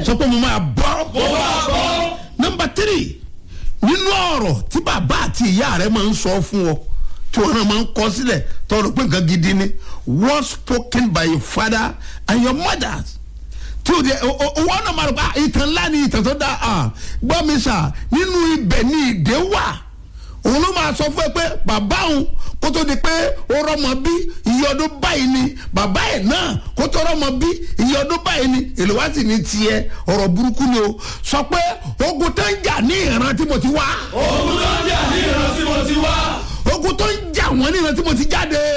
sọ pé mo máa bọ́. mo máa bọ́. nọmba tírì nínú ọ̀rọ̀ tí bàbá àti ìyá rẹ máa ń sọ fún ọ tí wọn náà máa ń kọ sílẹ̀ tọrọ pé nǹkan gidi ni words spoken by your father and your mother tí o de wọn náà máa rò pé ìtàn ńlá ni ìtàn tó dá a gbọ́ mi sà nínú ibẹ̀ ni ìdè wà òun ló máa sọ fún ẹ pé bàbá òun kó tó di pé ó rọmọ bí iye ọdún báyìí ni bàbá ẹ̀ náà kó tó rọmọ bí iye ọdún báyìí ni èlò wá sì ní tiẹ̀ ọ̀rọ̀ burúkú ni o sọ pé ogun tó ń jà ní ìran tí mo ti wá ogun tó ń jà ní ìran tí mo ti wá. ogun tó ń jà wọ́n ní ìran tí mo ti jáde.